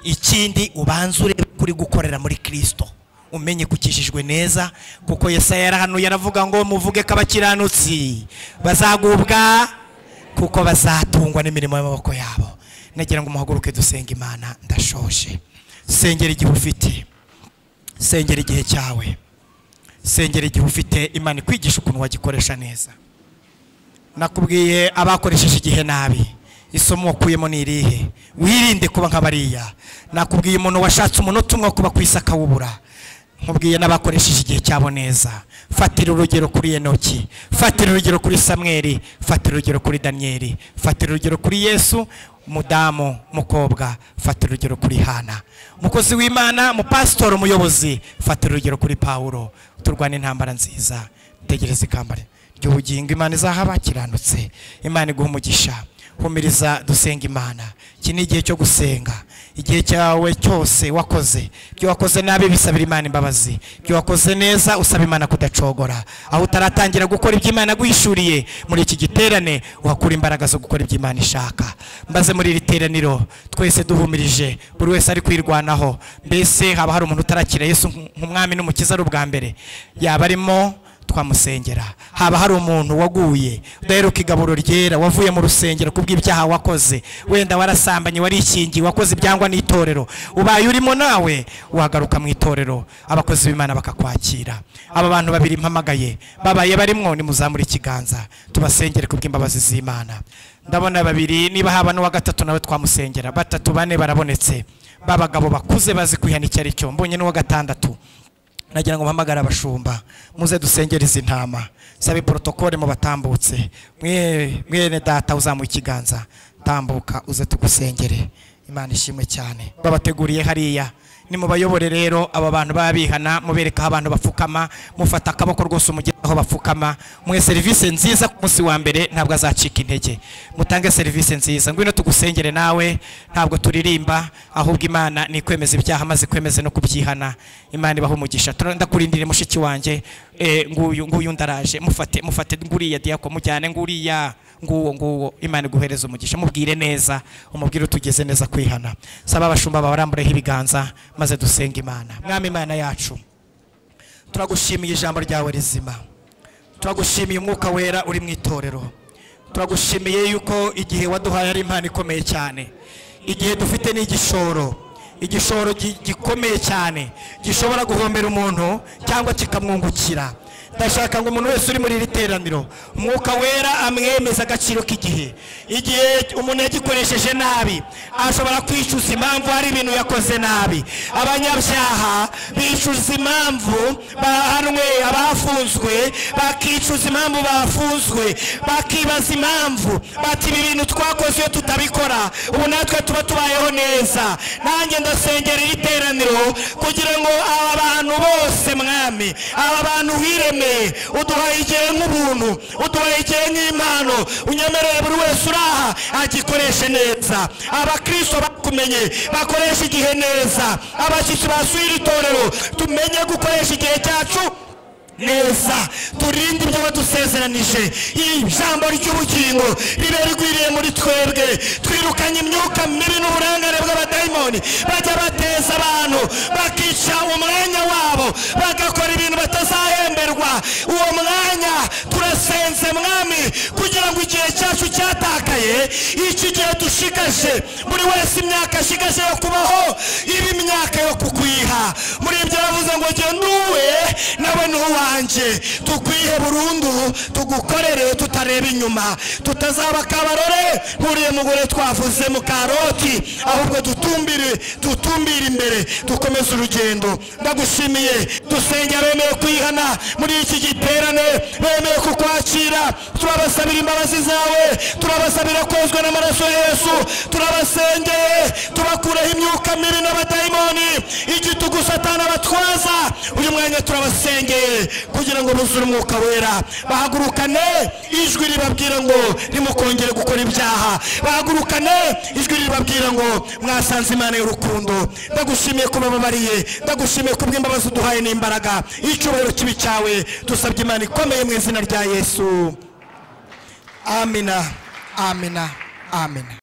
Speaker 2: ikindi ubanze urebe kuri gukorera muri kirisito umenye ko ukijijwe neza kuko yesaya yarahanuye aravuga ngo muvuge ko abakiranutsi bazagubwa kuko bazatungwa n'imirimo y'amaboko yabo nagira ngo muhaguruke dusenga imana ndashoje sengera igihe ufite sengera igihe cyawe sengera igihe ufite imana ikwigisha ukuntu wagikoresha neza nakubwiye abakoresheje igihe nabi isomo wakuyemo ni irihe wirinde kuba nka bariya nakubwiye umuntu washatse umunota umwe wo kuba ku isi akawubura nkubwiye n'abakoresheje igihe cyabo neza fatira urugero kuri enoki fatira urugero kuri samweri fatira urugero kuri daniyeli fatira urugero kuri yesu mudamu mukobwa fatira urugero kuri hana umukozi w'imana mupasitori umuyobozi fatira urugero kuri pawuro turwane intambara nziza tegereza ikamba ry'ubugingo imana izaha abakiranutse imana iguha umugisha humiriza dusenga imana iki ni igihe cyo gusenga igihe cyawe cyose wakoze ibyo wakoze nabi bisabira imana imbabazi ibyo wakoze neza usaba imana kudacogora aho utaratangira gukora ibyo imana guhishuriye muri iki giterane uhakura imbaraga zo gukora ibyo imana ishaka mbaze muri iri teraniro twese duhumirije buri wese ari kwirwanaho mbese haba hari umuntu utarakira yesu nk'umwami n'umukiza ari ubwa mbere yaba arimo twamusengera haba hari umuntu waguye udaheruka igaburo ryera wavuye mu rusengero kubw'ibyaha wakoze wenda warasambanye warikingiye wakoze ibyangwa n'itorero ubaye urimo nawe wagaruka mu itorero abakozi b'imana bakakwakira aba bantu babiri mpamagaye babaye barimwo ni muzamura ikiganza tubasengere kubw'imbabazi z'imana ndabona babiri niba haba n'uwa gatatu nawe twamusengera batatu bane barabonetse babagabo bakuze bazi kwihana icyo ari cyo mbonye n'uwa gatandatu nagira ngo mpamagare abashumba muze dusengere izi ntama saba iporotokole mu batambutse mwe- mwene data uzamuye ikiganza tambuka uze tugusengere imana ishimwe cyane babateguriye hariya ni mu bayobore rero aba bantu baba bihana mubereka aho abantu bapfukama mufata akaboko rwose umugera aho bapfukama muhe serivisi nziza ku munsi wa mbere ntabwo azacika intege mutange serivisi nziza ngwino tugusengere nawe ntabwo turirimba ahubwo imana ni kwemeza ibyaha maze kwemeza no kubyihana imana ibaha umugisha Tuna- ndakurindire mushiki wanjye eh, nguyu nguyu ndaraje mufate mufate nguriya diyako mujyane nguriya nguwo nguwo imana iguhereza umugisha mubwire neza umubwire utugeze neza kwihana saba abashumba babarambureho ibiganza maze dusenge imana mwami imana yacu turagushimiye ijambo ryawe rizima turagushimiye umwuka wera uri mu itorero turagushimiye yuko igihe waduhaye ari impano ikomeye cyane igihe dufite ni igishoro igishoro gi- gikomeye cyane gishobora guhombera umuntu cyangwa kikamwungukira ndashaka ngo umuntu wese uri muri iri teraniro umwuka wera amwemeza agaciro k'igihe igihe umuntu yagikoresheje nabi ashobora kwicuza impamvu hari ibintu yakoze nabi abanyabyaha bicuza impamvu bahanwe abafunzwe bakicuza impamvu bafunzwe bakibaza impamvu bati ibi bintu twakoze iyo tutabikora ubu natwe tuba tubayeho neza nanjye ndasengera iri teraniro kugira ngo aba bantu bose mwami aba bantu wiremeye uduhaye igihe nk'ubuntu uduhaye igihe nk'impano unyemereye buri wese uri aha agikoreshe neza abakristo bakumenye bakoresha igihe neza abashyitsi basuye iri torero tumenye gukoresha igihe cyacu neza turinde ibyo badusezeranije iri jambo ry'ubugingo ribe rigwiriye muri twebwe twirukanye imyuka mibi n'uburangare bw'abadayimoni bajya bateza abantu bakica umwanya wabo bagakora ibintu batazahemberwa uwo mwanya turasenze mwami kugira ngo igihe cyacu cyatakaye iki gihe dushigaje buri wese imyaka ashigaje yo kubaho iba imyaka yo kukwiha muri ibyo yavuze ngo jya n'uwe nawe n'uwanjye tukwihe burundu tugukorere tutareba inyuma tutazaba akabarore nkuriye mugore twavuze mu karoti ahubwo dutumbire dutumbire imbere dukomeze urugendo ndagushimiye dusenge abemeye kwihana muri iki giterane bemeye kukwakira turabasabira imbabazi zawe turabasabira kozwa n'amaraso ya yesu turabasengeye tubakureho imyuka mibi n'abadayimoni igitugu satana batwaza uyu mwanya turabasengeye kugira ngo buzure umwuka wera bahagurukane ijwi ribabwira ngo ntimukongere gukora ibyaha bahagurukane ijwi ribabwira ngo mwasanze imana y'urukundo ndagushimiye kuba babariye ndagushimiye kubw'imbabazi uduhaye n'imbaraga icyubahiro kibi cyawe dusabye imana ikomeye mu izina rya yesu amina amina amina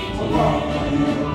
Speaker 1: amen